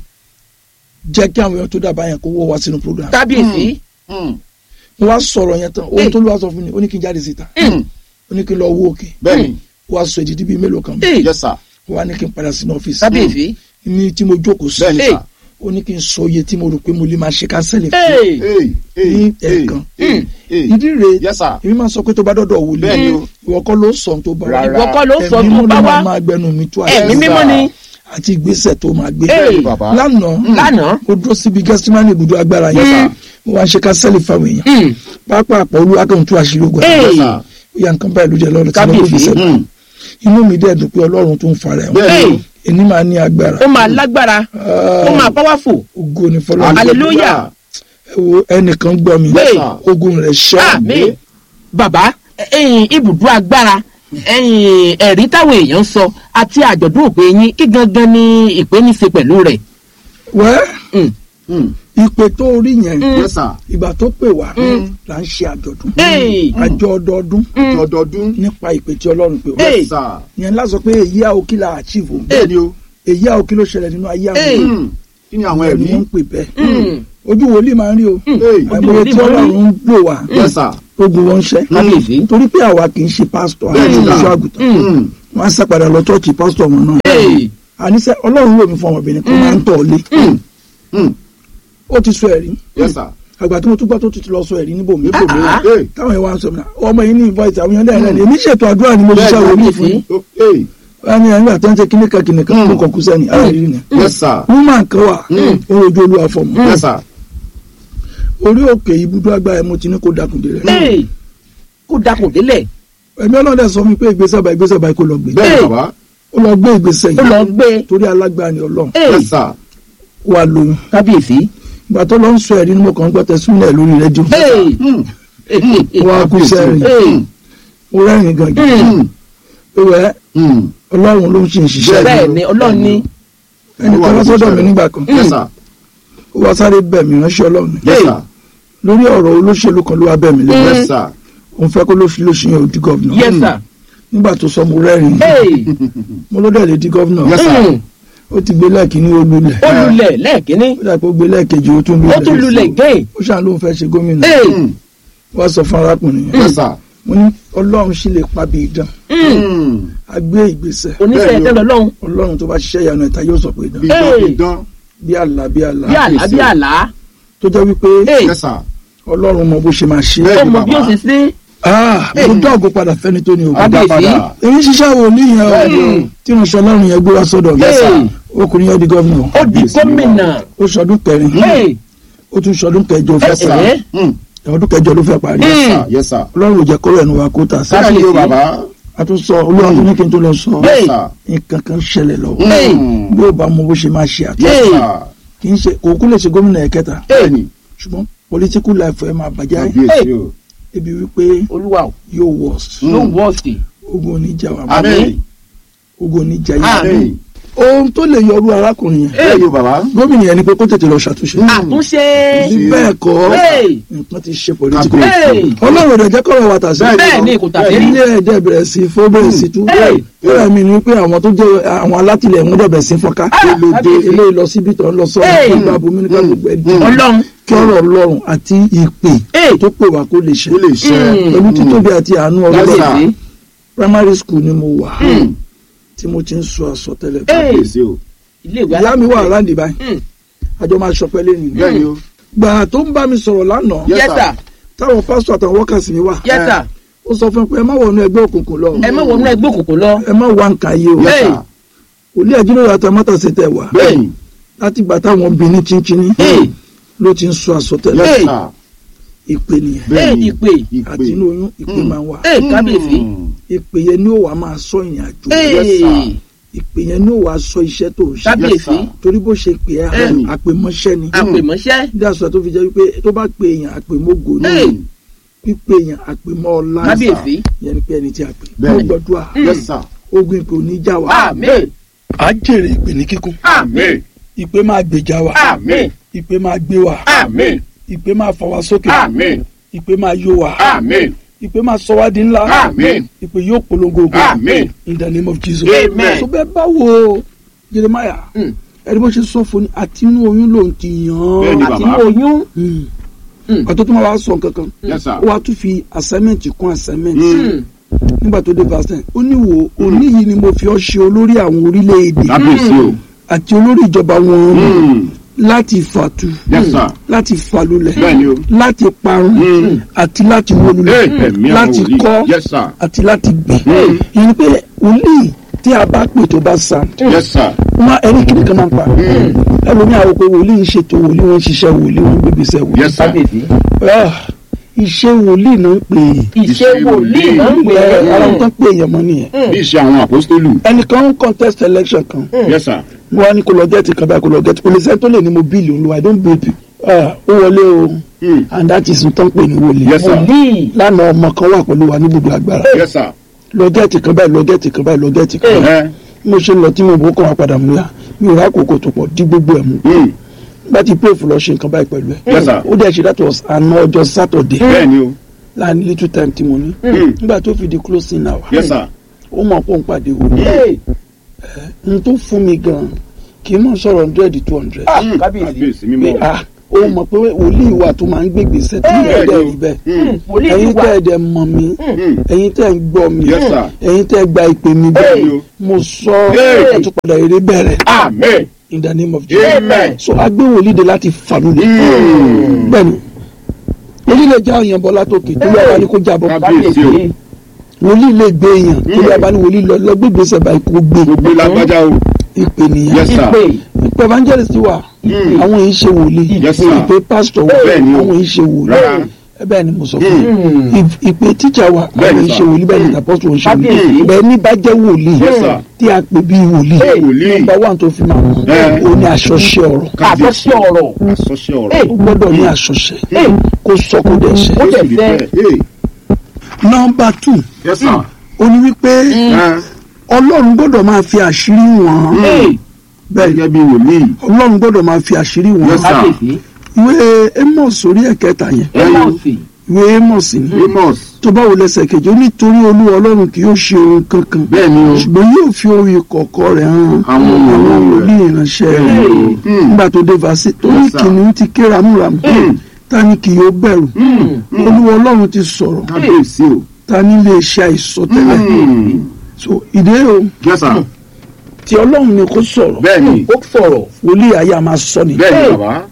jẹ́ kí àwọn èèyàn tó dábàá yẹn kó wọ́ wá sínú program kábíyèsí. Hmm. mo wá sọ̀rọ̀ yẹn tán ohun Hey. tó ló wá sọ fún mi ó ní kí n jáde síta Hmm. ó ní kí n lọ wó òkè bẹ́ẹ̀ni ó wá sọ ìdídí bíi mélòó kan ee yes sir. ó wá ní kí n padà sínú ọ́fíìsì kábíyèsí. ní tí mo jókòó sí bẹ́ẹ̀ni Hey. sir. ó ní kí n sọ iye tí mo rò pé mo lè máa ṣe kánsẹ́lì fún ee Hey, hey, Ní hey, ẹ̀ẹ̀kan. hey, hey. ìdí rèé yes sir. èmi máa sọ pé tó bá dọ́dọ̀ wòlíì Bẹ́ẹ̀ni o. ìwọ kọ́ ló sọ tó bá Rárá. ìwọ kọ́ ló sọ ẹ̀mí tó mímọ́ bá ló wá. máa gbẹnu mi tó ẹ̀mí àṣẹ mímọ́ ni. àti ìgbésẹ̀ tó máa gbé Hey. bẹ́ẹ̀ni bàbá. lánàá lánàá. mo dúró síbi gẹ́sítímánì ibùdó agbára yẹn Mm. mo wá ń ṣe kánsẹ́lì fáwọn èèyàn Mm. pápá àpọ̀ olúwa kan tú àṣírí ogun Hey. yes sir. ó yà nǹkan báyìí ló jẹ́ lọ́rùn tí mo Kábíyèsí. gbé sẹ́nu Hmm. inú mi dẹ̀ dùn pé ọlọ́run tó ń fara ẹ̀ bẹ́ẹ̀ni o. Hey. èní máa ní agbára ó máa lágbára ó máa powerful. ògo ni fọlọ́run Hallelujah. ẹ wo ẹnìkan gbọ́ mi Hey. ogun rẹ̀ ṣẹ́ àmì bàbá ẹ̀yin ibùdó agbára ẹ̀yin ẹ̀rí táwọn èèyàn ń sọ àti àjọ̀dún òpè yín kí gangan ni ìpè ní í ṣe pẹ̀lú rẹ̀. wẹ́ Mm. Hmm. ìpè tó rí yẹn yes sir. ìgbà tó pè wá là ń ṣe àjọ̀dún Hey. àjọ ọdọọdún ọdọọdún. nípa ìpè tí ọlọ́run pè wá Hey. yes sir. yẹn lásọ pé èyí á òkì là àchíìfù bẹ́ẹ̀ni o. èyí á òkì ló ṣẹlẹ̀ nínú ayé Hey. àwọn Hmm. kí ni àwọn èèyàn ẹ̀rí. ni wọ́n ń pè bẹ́ẹ̀ Mm. ojú wòlíì máa ń rí o Hey. àìmọye tí ọlọ́run ń lò wá yes sir. ogun wọn ń ṣẹ́ kábíyèsí. torí pé àwa kì í ṣe pásítọ̀ àti Bẹ́ẹ̀ni sà. ìṣọ́ àgùntàn Hmm. wọ́n á sá padà lọ chọ́ọ̀chì pásítọ̀ wọn náà Hey. àníṣe ọlọ́run lò mí fún ọmọbìnrin kan máa ń tọ̀ lé Hmm. ó ti sọ ẹ̀rí yes sir. àgbà tí mo tún gbọ́ tó ti lọ sọ ẹ̀rí níbòmí níbo mi. Ah. Hey. táwọn ìwà ń sọ mi náà ọmọ yìí ní ìfọ ìtàwọn yẹn lẹ́yìn lẹ́yìn èmi ṣètò àdúrà ni mo ṣiṣẹ́ Bẹ́ẹ̀ni. wòlíì fún yín Oh, hey. wọ́n ní ẹ̀ńgbà tó ń ṣe kíníkà kíníkà Mm. tó kàn kú sẹ́ni àárín ni yes sir. woman kan wà ó rojú olúwa fọmọ yes sir. orí òkè ibùdó agbára ẹ̀ mo ti ní kó dákun dé rẹ̀ Hey. kó dakùn délẹ̀ ẹ̀mí ọlọ́dẹ sọ mi pé ìgbésẹ̀ bá ìgbésẹ̀ bá kó lọ gbé bẹ́ẹ̀ni Hey. bàbá. ó lọ gbé ìgbésẹ̀ ó lọ yìí gbé. torí alágbára ni ọlọ́run Hey. yes sir. wà lóyún kábíyèsí. ìgbà tó lọ ń sọ ẹ̀rí ni mo kàn ń gbọ́ tẹ̀sílẹ̀ lórí rédíò Hey. Hmm. wọ́n á kú sẹ́rìn Hey. ó rẹ́rìn gangan Hmm. ìwẹ́ Hmm. ọlọ́run ló ń ṣe ìṣiṣẹ́ bẹ́ẹ̀ ni ọlọ́run ní. ẹnì kan wá sọ́dọ̀ mi nígbà kan yes sir. ó wá sáré bẹ̀ mí ránṣẹ́ ọlọ́run yes sir. lórí ọ̀rọ̀ olóṣèlú kan ló wá bẹ̀ mí lẹ́yìn yes sir. òun fẹ́ kó ló fi lóṣù yẹn ò di gọ́vnà yes sir. nígbà tó sọ mo rẹ́rìn Hey. mo ló dẹ̀ lè di gọ́vnà yes sir. Mm. ó ti gbé lẹ́ẹ̀kínní ó lulẹ̀ ó lulẹ̀ lẹ́ẹ̀kínní ó dà pé ó gbé lẹ́ẹ̀kejì ó tún ó tún lulẹ̀ lulẹ̀ gẹ́ẹ̀. ó ṣàn lóun fẹ́ ṣe gómìnà Hey. Hmm. wá sọ fún arákùnrin yẹn yes sir. mo ní ọlọ́run sì lè pa bí idán Mm. Hmm. a gbé ìgbésẹ̀ oníṣẹ́ Bẹ́ẹ̀ ni o. ẹ̀tẹ́ lọ́lọ́run ọlọ́run tó bá ṣiṣẹ́ ìyanu ẹ̀ta yóò sọ pé idán bidán Hey. bidán. bí àlá bí àlá bí àlá bí àlá. tó jẹ́ wípé Hey. yes sir. ọlọ́run mọ bó ṣe máa ṣe Bẹ́ẹ̀ ó ni mọ bí ó bàbá. ṣe sí. ah mo dọ́ọ̀gù padà fẹ́ni tó ní ògùn Kábíyèsí. padà. èmi ṣiṣẹ́ wo ní yẹn o tí mo ṣe ọlọ́run yẹn gbé wá sọ́dọ̀ mi Yes, sir. ọkùnrin yẹn di gọ́vnà ó di gómìnà. ó ṣọdún kẹrin Hey. ó tún ṣọdún kẹjọ fẹ́ Yes, sir. parí Hmm. ọdún kẹjọ ló fẹ́ parí Mm. sir. yes sir. ọlọ́run ò jẹ́ kọ́rọ̀ ẹnu wa kó tà sí bẹ́ẹ̀ ni o Kábíyèsí. bàbá. a tún sọ olúwa tó ní kí n tó lọ sọ Hey. yes sir. nǹkan kan ṣẹlẹ̀ lọ Hey. Hmm. bí ó bá mọ bó ṣe máa ṣe àtúnṣe yes Hey. sir. kì í ṣe kò kú lè ṣe gómìnà ẹ̀kẹta bẹ́ẹ̀ni. ṣùgbọ́n political life ẹ̀ máa bàjẹ́ kábíyèsí o. ebi wípé olúwa o yóò worst Mm. ló wọ́ọ̀sì. ogun oníjà wa àmín. ogun oníjà yìí àmín. ohun tó lè yọrù arákùnrin yẹn bẹ́ẹ̀ ni o bàbá. gómìnà yẹn ni pé kó tètè lọ ṣàtúnṣe àtúnṣe. bí bẹ́ẹ̀ kọ́ Hey. nǹkan ti ṣe political Hey. ọlọ́run rẹ̀ jẹ́ kọ́rọ̀ wa tà sí bẹ́ẹ̀ ni kò tàbí rí. ilé ẹ̀dẹ̀ bẹ̀rẹ̀ sí fó bẹ̀rẹ̀ sí tú Hey. bẹ́ẹ̀ mi ni pé àwọn tó jẹ́ àwọn alátìlẹ̀ wọn dẹ̀bẹ̀ sí fọ́nká kábíyèsí. eléyìí lọ síbi tó ń lọ sọ́run Hey. kí n bá bomi nípa gbogbo ẹ̀ dì ọlọ́run. kí ọ̀rọ̀ ọlọ́run àti ìpè Hey. tó pè wá kó lè ṣe ó lè ṣe. Mm. pẹ̀lú títóbi àti àánú Yes, ọlọ́run sir. kábíyèsí. primary school ni mo wà Hmm. tí mo ti ń sọ àsọtẹ́lẹ̀ Hey. kábíyèsí o. ilé ìwé ìyá mi wà láǹdì báyìí Mm. àjọ máa ṣọpẹ́ lẹ́nu bẹ́ẹ̀ ni o. gbà tó ń bá mi sọ̀rọ̀ lánàá Yes, yes sir. sir táwọn pásítọ̀ àtàwọn wọ́kàsì mi wà yes sir ó sọ fún mi pé ẹ má wọnú ẹgbẹ́ òkùnkùn lọ ẹ má wọnú ẹgbẹ́ òkùnkùn lọ. ẹ má wá nǹkan ayé o yes Hey. sir. òlé àjínlẹ̀ àtàmátà ṣe tẹ̀ wá bẹ́ẹ̀ ni. láti gbà táwọn bí ní chinchin Hey. ló ti ń sọ àsọtẹ́lẹ̀ yes Hey. sir. ìpè nìyẹn ẹ bẹ́ẹ̀ ni ìpè àti inú oyún ìpè máa ń wà ẹ kábíyèsí ìpè yẹn ni ó wàá máa sọ ìrìn àjò ẹ Yes, sir. ìpè yẹn ni ó wàá sọ iṣẹ́ tó ń ṣe kábíyèsí torí bó ṣe pè é Bẹ́ẹ̀ni. àpèmọ́ṣẹ́ ni àpèmọ́ṣẹ́ bí àṣọ tó fi jẹ́ wípé tó bá pe èèyàn àpèmógo ni ẹ pípe èèyàn àpèmọ́ ọlá kábíyèsí yẹn ni pé ẹni tí a pè Bẹ́ẹ̀ni. mo gbàdúrà yes sir ogun ìpè ò ní já wa àmín á jèrè ìpè ní kíkún àmín ìpè máa gbèjà wa àmín ìpè máa gbé wa àmín ìpè máa fà wá sókè àmín ìpè máa yó wa àmín ìpè máa sọ wá di ńlá Àmín. ìpè yóò polongo ògo Àmín. in the name of Jesus Amen. so bẹ́ẹ̀ bá wo Jeremiah Mm. ẹni bó ṣe sọ fún ni àti inú oyún lòun ti Bẹ́ẹ̀ni, yàn án àti bàbá. oyún Mm. Mm. ọ̀tọ̀ tó máa wá sọ nǹkan kan yes sir ó wá tún fi assignment kún assignment Mm. nígbà tó dé verse ten ó ní wo òní yìí ni mo fi ọ́ ṣe olórí àwọn orílẹ̀-èdè kábíyèsí o àti olórí ìjọba wọn Mm. láti fàtú yes sir láti fàlùlẹ̀ bẹ́ẹ̀ ni o láti parun Mm. àti láti wólulẹ̀ Hey, ẹ̀mí àwọn láti wòlíì. kọ́ yes sir àti láti gbìn Mm. yẹn ni pé wòlíì tí a bá pè tó bá sa yes sir wọn ẹni kìnnì kan máa ń pa ẹlòmíì àwọn pé wòlíì ń ṣètò wòlíì wọn ń ṣiṣẹ́ wòlíì wọn ń gbégbé sẹ́ wòlíì yes sir kábíyèsí Ah, iṣẹ́ wòlíì náà ń pè é iṣẹ́ wòlíì náà ń pè ẹ ara wọn é tán pè èèyàn mọ́ nìyẹn bí ìṣe àwọn àpọ́stélù ẹnìkan ń contest election kan yes sir wọn á ní kó lọ gẹ́ẹ̀tì kan báyìí kó lọ gẹ́ẹ̀tì kò lè sẹ́ni tó lè ní mo bíìlì olúwa i don't build people Ah, ó wọlé o Mm. and that is tán pè ní wòlíì yes sir wòlíì lánàá ọmọ kan wà pẹ̀lú wa ní gbogbo agbára yes sir lọ gẹ́ẹ̀tì kan báyìí lọ gẹ́ẹ̀tì kan báyìí lọ gẹ́ẹ̀tì kan báyìí ẹ mo ṣe lọ tí mo bó kàn wá padà mú ya mi ò rákòókò tó pọ̀ dí gbogbo ẹ̀ mú Mm. bá ti pray fún lọ ṣe nǹkan báyìí pẹ̀lú ẹ̀ Yes, sir. ó dẹ̀ ṣe that was àná ọjọ́ Saturday bẹ́ẹ̀ ni o láàrin little time tí mo ní Mm. nígbà tó fi di closing hour yes sir ó mọ̀ pé òun pàdé wò Hey, n tó fún mi gan kì í mọ̀ sọ̀rọ̀ hundred two hundred ah, Mm. kábíyèsí kábíyèsí pé mímọ́ ah ó mọ̀ pé wòlíì wa tó máa ń gbé gbèsè tí Hey. ẹ̀dẹ̀ rí bẹ́ẹ̀ Mm. wòlíì ẹ̀yin wà tẹ́ ẹ̀dẹ̀ mọ̀ mí Mm. ẹ̀yin tẹ́ ń gbọ́ mi Yes, sir. ẹ̀yin tẹ́ gba ìpè mi Bẹ́ẹ̀ ni bẹ́ẹ̀ o. mo sọ Hey. àtúpadà eré bẹ̀rẹ̀ amen in the name of Jesus amen so agbé wòlíì de láti fàlùlẹ̀ Mm. bẹ́ẹ̀ni wòlíì lè já èèyàn bọ́ látòkè tó lọ́ọ́ bá ní kó jábọ́ kábíyèsí o wòlíì lè gbé èèyàn tó lọ́ọ́ bá ní wòlíì lọ lọ gbégbé sẹ̀bà kó gbé gbogbo lágbájá o ìpè nìyẹn yes sir ìpè ìpè evangelist wà Mm. àwọn yìí ṣe wòlíì Yes, sir. ìpè pastor wà Bẹ́ẹ̀ni o. àwọn yìí ṣe wòlíì Rárá. ẹ bẹ́ẹ̀ ni mo sọ fún yín If- ìpè teacher wà àwọn Bẹ́ẹ̀ni, yìí sir. ṣe wòlíì bẹ́ẹ̀ ni apostol ò ṣe wòlíì Kábíyèsí. bẹ́ẹ̀ ní bá jẹ́ wòlíì Yes, sir. tí a pè bí wòlíì Hey, wòlíì. nọ́mbà wà tó fi máa mọ̀ Eh. ó ní aṣọṣe ọ̀rọ̀ àbọ̀sí ọ̀rọ̀ àsọṣe ọ̀rọ̀ Hey. ó gbọ́dọ̀ ní aṣọṣe Hey. kó sọ kó dẹ̀ ṣe. ó dẹ̀ Sì rí fẹ́ bẹ́ẹ̀. Hey. nọ́mbà two yes sir ó ní wípé ẹ ọlọ́run gbọ́dọ̀ máa fi àṣírí wọ̀n Hey, bẹ́ẹ̀ gẹ́gẹ́ bí wòlíì ọlọ́run gbọ́dọ̀ máa fi àṣírí wọ̀n Yes, sir. kábíyèsí ìwé amos orí ẹ̀kẹta yẹn ẹmọ̀sì ìwé amos ni amos tó bá wò lẹ́sẹ̀ kejì ó nítorí olúwa ọlọ́run kì yóò ṣe ohun kankan bẹ́ẹ̀ ni o ṣùgbọ́n yóò fi ohun ìkọ̀kọ̀ rẹ̀ hàn Àwọn àwọn wòlíì wòlíì ìránṣẹ́ rẹ̀ Bẹ́ẹ̀ ni o. Mm. nígbà tó dé fàṣẹ torí Yes, sir. kìnìún ti ké ramúramù ta ni kì yóò bẹ̀rù olúwa ọlọ́run ti sọ̀rọ̀ kábíyèsí o ta ni lè ṣe àìsọtẹ́lẹ̀ Mm. so ìdè o yes sir tí ọlọ́run ni kò sọ̀rọ̀ bẹ́ẹ̀ ni ó sọ̀rọ̀ wòlíì ayé a máa sọ ni bẹ́ẹ̀ ni bàbá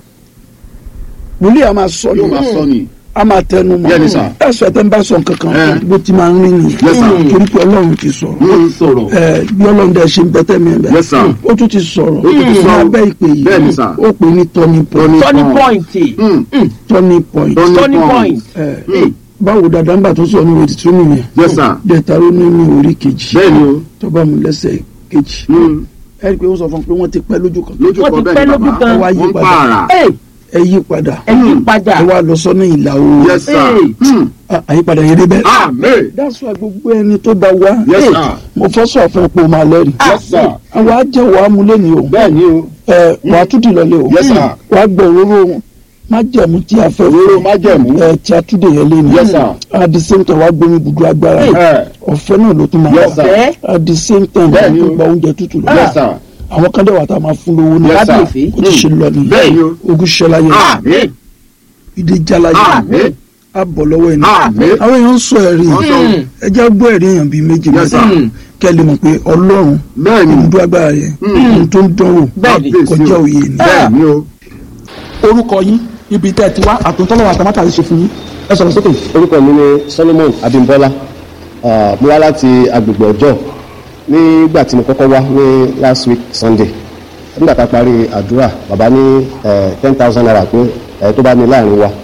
wòlíì a máa sọ ni yóò máa sọ ni a máa tẹnu mọ́ Bẹ́ẹ̀ ni, sir. ẹ̀sọ́ ẹ̀ tẹ́ ń bá sọ nǹkan kan Eh. bó ti máa ń rí nìyẹn Yes, sir. torí pé ọlọ́run ti sọ̀rọ̀ ó sọ̀rọ̀ ẹ bí ọlọ́run dẹ̀ ṣe ń bẹ́tẹ̀ mi bẹ́ẹ̀ Yes, sir. ó tún ti sọ̀rọ̀ tún ti ní sọ̀rọ̀. abẹ́ ìpè yìí Bẹ́ẹ̀ ni, sir. ó pè ní turning point turning point Mm. turning point Turning turning point ẹ báwo dàda ńgbà tó sọ ní ìwé tuntun nìyẹn yes sir dẹ̀tàró nínú orí kejì bẹ́ẹ̀ ni o tó bá mu lẹ́sẹ̀ kejì Mm. ẹ rí i pé ó sọ fún un pé wọ́n ti pẹ́ lójú kan lójú Wọ́n kan ti bẹ́ẹ̀ pẹ́ ni lójú bàbá kan. Wá yí wọ́n padà. pààrà Hey, ẹ yí padà ẹ yí padà ẹ wá lọ sọ́nà ìlà oòrùn yes sir Hey. Mm. Ah, àyípadà yẹn débẹ̀. amen that's why gbogbo ẹni tó bá wá Yes, Hey, sir. mo fọ́ sọ fún ẹ pé o máa lẹ́rìí yes sir àwọn ajẹ́wọ̀ amúlẹ́ni o bẹ́ẹ̀ ni o ẹ wàá tún dì lọlé o Yes, sir. wàá gbọ́ òróró májẹ̀mú tí a fẹ́ òróró májẹ̀mú ẹ tí a tún dè yẹn lé ní Yes, sir. at the same time wàá gbómi ibùdó agbára ẹ ọ̀fẹ́ náà ló tún máa Yes, wà sir. ẹ at the same time Bẹ́ẹ̀ wàá ni tún o. gba oúnjẹ tútù lọ yes sir àwọn kan dẹ̀ wà tá a máa fún lówó ní Yes, sir. kábíyèsí ó ti ṣe lọ Bẹ́ẹ̀ ni nìyẹn o. ogun ṣẹlá yẹn amen ìdè jala yẹn amen á bọ̀ lọ́wọ́ ẹni Àmín. àwọn èèyàn ń sọ ẹ̀rí Wọ́n sọ. ẹ jẹ́ gbọ́ ẹ̀rí èèyàn bíi méjì Yes, mẹ́ta sir. kẹ́ ẹ lè mọ̀ pé ọlọ́run bẹ́ẹ̀ ni ibùdó agbára yẹn ohun tó ń dánwò Bẹ́ẹ̀ ni. kọjá òye ni. bẹ́ẹ̀ ni o orúkọ yín ibi tẹ́ ẹ ti wá àtúntọ́lọ́wọ́ àtàmátà ṣe fún yín ẹ sọ̀rọ̀ sókè. orúkọ mi ni solomon abimbola Ah, mo wá láti agbègbè ọjọ́ nígbà tí mo kọ́kọ́ wá ní last week sunday nígbà tá a parí àdúrà bàbá ní ten thousand naira pé eh, tó bá ní láàrin wa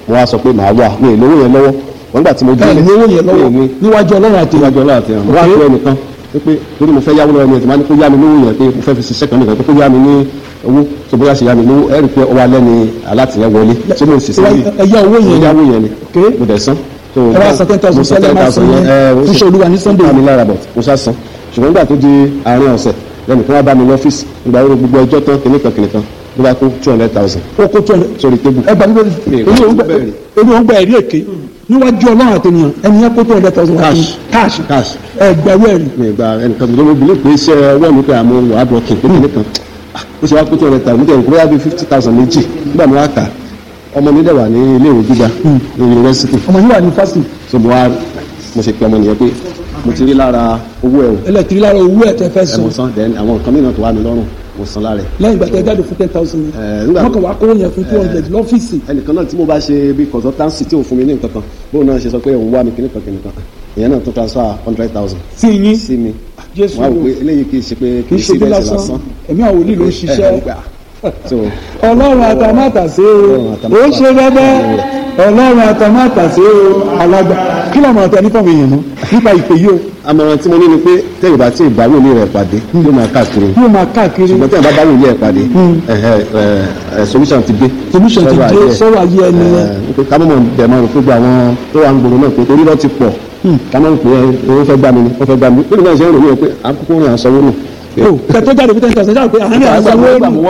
mo wá sọ pé màá wà mi ì lówó yẹn lọ́wọ́ wọ́n gbà tí mo ẹ délé lówó yẹn lọ́wọ́ mi ì ní níwájú ọlọ́run àti níwájú ọlọ́run àti ìrànwọ́ wá Okay. pé ẹnìkan pé torí mo fẹ́ yáwó lọ́wọ́ ẹni ẹ̀ tí máa ní kó yá mi lówó yẹn pé mo fẹ́ fi ṣiṣẹ́ kan nìkan pé kó yá mi ní owó tó bóyá ṣe yá mi lówó ẹ rí i pé ọwọ́ alẹ́ ni alátìyẹn wọlé tí mo sì sí ẹ yá owó yẹn mo yáwó yẹn ni Okay. mo dẹ̀ san. So, Ẹ wá san 10,000 mo san tẹ́lẹ̀ máa san 10,000 yẹn ẹ, ó fún sì- iṣẹ́ Olúwa ní Sunday. ó bá mi lára bọ̀ mo sá san ṣùgbọ́n nígbà tó di àárín ọ̀sẹ̀ lẹ́nu kí wọ́n bá mi ní ọ́fíìsì nígbà wo gbogbo ẹjọ́ tán kìnìkan kìnìkan ló bá kó two hundred thousand ó kó tó ẹ sórí tébù. ẹ gbàgbé Mi ì èmi ò ń gbà bẹ̀rẹ̀. èmi ò ń gbà ẹ̀rí èké níwájú ọlọ́run àti ènìyàn ẹni yẹn kó tó hundred thousand wá Cash. cash cash ẹ gbàgbé ẹ̀rí mi ì gba ẹnìkan tó ló bilé pé iṣẹ́ ọwọ́ mi pé àmọ́ wàá dọ̀kì pé kìnìkan Ah, ó ṣe wá kó two hundred thousand mo tẹ̀ kó bóyá bíi fifty thousand méjì nígbà mi wá kà á, ọmọ mi dẹ̀ wà ní ilé ìwé gíga ní yunifásitì ọmọ yìí wà ní fásitì so mo wá mo ṣe pe ọmọ nìyẹn pé mo ti rí lára owó ẹ̀ o ẹlẹ́tìrí lára owó ẹ̀ tẹ́ fẹ́ ẹ san mo san then àwọn nǹkan mìíràn tó wà mí lọ́rùn mo san lára ẹ̀. lẹ́yìn ìgbà tẹ́ jáde fún ten thousand Eh, nígbà wọ́n kàn wá kówó yẹn fún two hundred lọ́fíìsì ẹnìkan náà tí mo bá ṣe bí consultancy tí ò fún mi ní nǹkan kan bóun náà ṣe sọ pé òun wá mi kíní kan kíní kan ìyẹn náà tó transfer hundred thousand sí yín sí mi Jésù wọn á wò pé eléyìí kì í ṣe pé kì í ṣe bí lásán ẹ̀mí àwọn wòlíì ló ń ṣiṣẹ́ so ọlọ́run àtàmátàsé o ó ṣe bẹ́bẹ́ ọlọ́run àtàmátàsé o alágbà kí lọ́mọ ọ̀tẹ̀ nípa àwọn èèyàn náà nípa ìpè yìí o àmọ̀ràn tí mo ní ni pé tẹ́yìn bá tí ìgbà wòlíì rẹ̀ pàdé yóò máa káàkiri yóò máa káàkiri ṣùgbọ́n tẹ́yìn bá bá wòlíì rẹ̀ pàdé ẹ̀hẹ́, ẹ̀, ẹ̀, solution ti dé solution ti Sọ́rọ̀ dé ayé ẹ̀. sọ́rọ̀ ayé ẹni yẹn Ẹ̀, pé ká mọ̀ bẹ̀ máa rò pé gbogbo àwọn tó wà ń gbòòrò náà pé torí lọ́ ti pọ̀ ká mọ̀ pé owó fẹ́ gbà mí ni wọ́n fẹ́ gbà mí lórí náà ṣe ń rò wíwẹ̀ pé àkókò rìn àsanwó nù. o kẹtọ jáde fún ten thousand jáde pé àárín àsanwó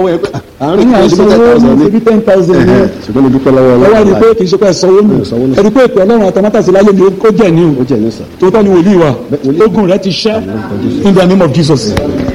àárín ní àsanwó ní ibi ten thousand ní ṣùgbọ́n mo dúpẹ́ lọ́wọ́ ẹ wá rí i pé kì í ṣe pé ẹ sanwó nù sanwó nù. ẹ rí i pé ìpè ọlọ́run àtàmátàsí láyé ni ó jẹ́ ní ó o jẹ́ ní sà. tòótọ́ ni wòlíì wa Bẹ́ẹ̀, wòlíì. ogun rẹ ti ṣẹ́ in the name of Jesus